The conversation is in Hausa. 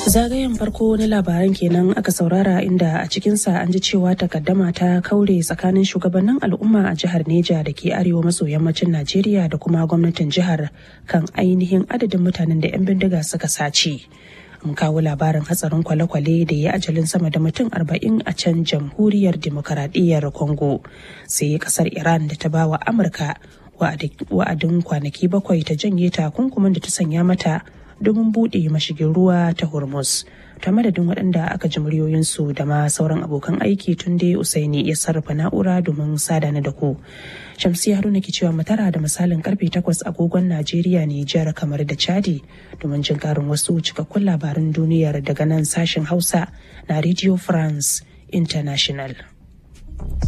Zagayen farko na labaran kenan aka saurara inda a cikinsa an ji cewa takaddama ta kaure tsakanin shugabannin al'umma a jihar Neja da ke arewa maso yammacin Najeriya da kuma gwamnatin jihar kan ainihin adadin mutanen da 'yan bindiga suka sace. Mun kawo labarin hatsarin kwale-kwale da ya ajalin sama da mutum arba'in a can jamhuriyar demokaradiyyar Congo. Sai kasar Iran da ta bawa Amurka wa'adin kwanaki bakwai ta janye takunkumin da ta sanya mata domin buɗe mashigin ruwa ta hormuz ta madadin waɗanda aka ji muryoyinsu da ma sauran abokan aiki tun dai usaini ya sarrafa na'ura domin sada na da ku shamsiya haruna ke cewa matara da misalin karfe 8 agogon najeriya nijar kamar da chadi domin jin karin wasu cikakkun labaran duniyar daga nan sashen hausa na radio france international